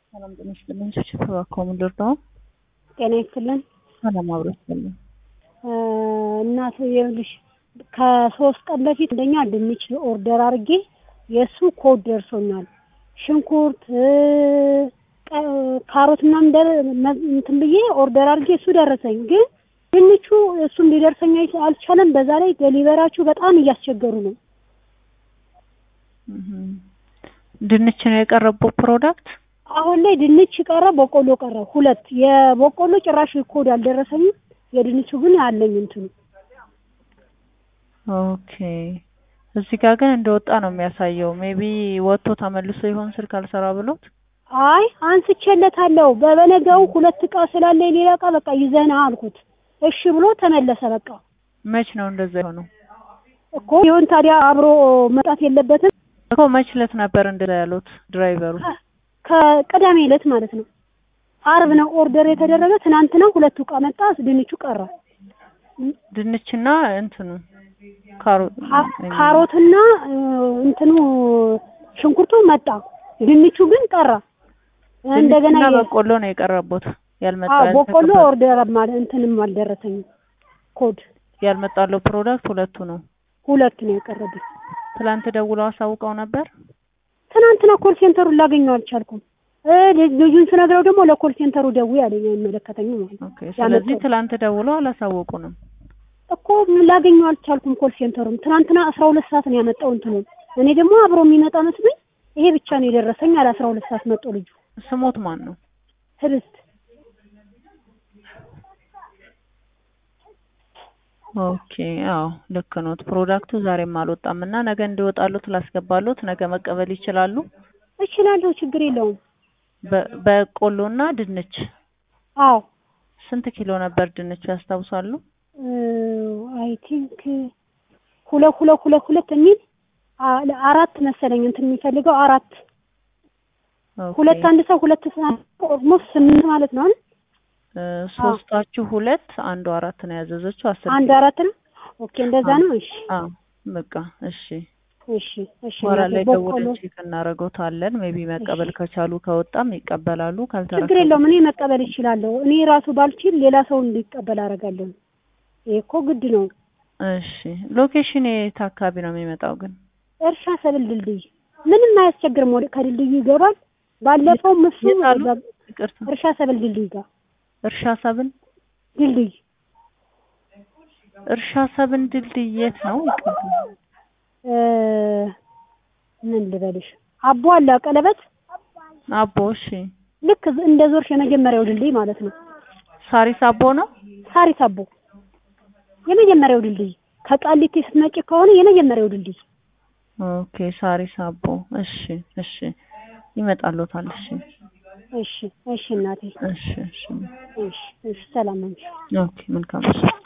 ሰላም ጤና ይስጥልኝ። ችችት እባክዎን ልርዳዎ? ጤና ይስጥልን። ሰላም አብሮ ይስጥልኝ። እናት ይኸውልሽ ከሶስት ቀን በፊት እንደኛ ድንች ኦርደር አድርጌ የእሱ ኮድ ደርሶኛል። ሽንኩርት ካሮት ምናምን ደር- መ- እንትን ብዬ ኦርደር አድርጌ እሱ ደረሰኝ። ግን ድንቹ እሱም ሊደርሰኝ አይ- አልቻለም። በዛ ላይ ደሊቨራችሁ በጣም እያስቸገሩ ነው። እህም። ድንች ነው የቀረበው ፕሮዳክት? አሁን ላይ ድንች ቀረ፣ በቆሎ ቀረ። ሁለት የበቆሎ ጭራሽ ኮድ አልደረሰኝም። የድንቹ ግን አለኝ እንትኑ ኦኬ። እዚህ ጋር ግን እንደወጣ ነው የሚያሳየው። ሜቢ ወጥቶ ተመልሶ ይሆን ስልክ አልሰራ ብሎት? አይ አንስቼለታለሁ። በበነጋው ሁለት እቃ ስላለ ሌላ እቃ በቃ ይዘና አልኩት። እሺ ብሎ ተመለሰ። በቃ መች ነው እንደዛ የሆነው? እኮ ይሁን ታዲያ አብሮ መጣት የለበትም። እኮ መች ዕለት ነበር እንደዛ ያሉት ድራይቨሩ? ከቅዳሜ ዕለት ማለት ነው። አርብ ነው ኦርደር የተደረገ። ትናንትና ሁለቱ እቃ መጣ፣ ድንቹ ቀረ። ድንችና እንትኑ ካሮት ካ- ካሮትና እ, እንትኑ ሽንኩርቱ መጣ፣ ድንቹ ግን ቀረ። እንደገና ድንችና የ- በቆሎ ነው የቀረቡት። ያልመጣ አዎ በቆሎ ያልተቀበለ- ኦርደር ማለት እንትንም አልደረሰኝም። ኮድ ያልመጣለው ፕሮዳክት ሁለቱ ነው። ሁለት ነው የቀረብኝ። ትላንት ደውለው አሳውቀው ነበር። ትናንትና ኮል ሴንተሩን ላገኘው አልቻልኩም። እ ልጅ- ልጁን ስነግረው ደግሞ ለኮል ሴንተሩ ደውዬ አለኝ አይመለከተኝም ማለት ነው። ኦኬ። ስለዚህ ያመጣው ትላንት ደውለው አላሳወቁንም። እኮ ምን ላገኘው አልቻልኩም። ኮል ሴንተሩን ትናንትና አስራ ሁለት ሰዓት ነው ያመጣው እንትኑ። እኔ ደግሞ አብሮ የሚመጣ መስሎኝ ይሄ ብቻ ነው የደረሰኝ። አለ አስራ ሁለት ሰዓት መጣው ልጁ ስሞት ማን ነው? ህብስት ኦኬ። አዎ ልክ ኖት። ፕሮዳክቱ ዛሬም አልወጣም እና ነገ እንዲወጣሉት ላስገባሉት። ነገ መቀበል ይችላሉ። እችላለሁ፣ ችግር የለውም። በ- በቆሎና ድንች አዎ ስንት ኪሎ ነበር ድንቹ ያስታውሳሉ? አይ ቲንክ ሁለት ሁለት ሁለት ሁለት የሚል አ- አራት መሰለኝ እንትን የሚፈልገው አራት ኦኬ። ሁለት አንድ ሰው ሁለት ኦልሞስት ስምንት ማለት ነው አይደል? እ፣ ሶስታችሁ ሁለት አንዱ አራት ነው ያዘዘችው። አስር አንድ ኪሎ። አራት ነው። ኦኬ እንደዛ ነው። እሺ አዎ በቃ እሺ። እሺ እሺ። ኋላ እናቴ ላይ በቆሎ ደውለን ቼክ እናደርገውታለን። ሜቢ መቀበል ከቻሉ ከወጣም ይቀበላሉ። ችግር ካልተረከቡ የለውም። እኔ መቀበል እችላለሁ። እኔ ራሱ ባልችል ሌላ ሰው እንዲቀበል አደርጋለሁ። ይሄ እኮ ግድ ነው። እሺ። ሎኬሽን የት አካባቢ ነው የሚመጣው ግን? እርሻ ሰብል ድልድይ ምንም አያስቸግርም። ወደ ከድልድዩ ይገባል። ባለፈው ምሱ የት አሉ? ይቅርታ። እርሻ ሰብል ድልድይ ጋር እርሻ ሰብን ድልድይ እርሻ ሰብን ድልድይ የት ነው? ይቅርታ። እ ምን ልበልሽ አቦ አለ ቀለበት አቦ እሺ። ልክ እንደ ዞርሽ የመጀመሪያው ድልድይ ማለት ነው። ሳሪስ አቦ ነው። ሳሪስ አቦ የመጀመሪያው ድልድይ ከቃሊቲ ስትመጪ ከሆነ የመጀመሪያው ድልድይ ኦኬ ሳሪስ አቦ። እሺ እሺ። ይመጣሉታል። እሺ እሺ እሺ እናቴ እሺ እሺ። እሺ እሺ ሰላም ነሽ ኦኬ መልካም እሺ።